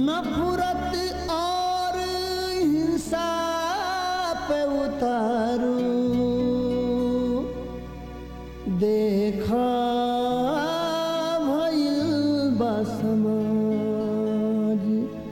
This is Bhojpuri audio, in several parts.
नफरत और हिंसा पे उतारू देखा भइल बा समाज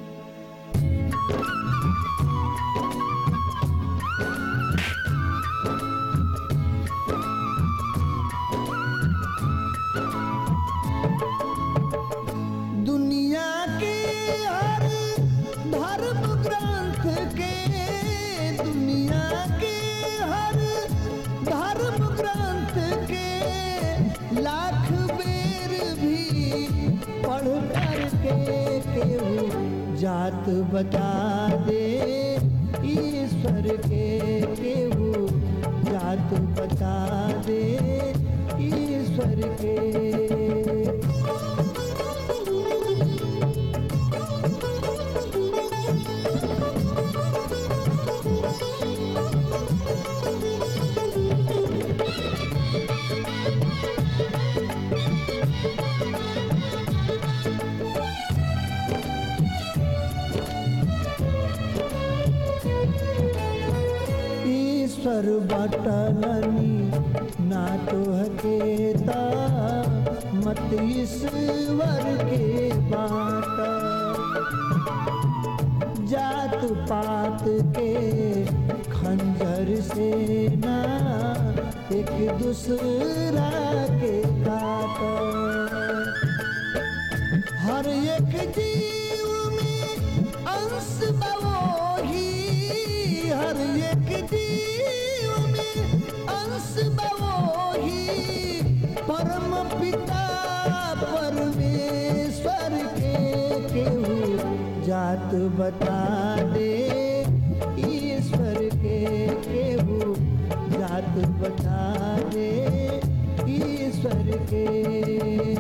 दुनिया के हर धर्म ग्रंथ के दुनिया के हर धर्म ग्रंथ के लाख बेर भी पढ़ कर के केहू जात बता दे ईश्वर के केहू जात बता दे ईश्वर के ईश्वर बटलनी ना तो हकेता मत ईश्वर के बाटा जात पात के खंजर से ना एक दूसरा के काटा हर एक जीव में अंश बवोही हर एक जीव में अंश बवोही परम पिता परमेश्वर के केहू जात बता दे ईश्वर के केहू जात बता दे ईश्वर के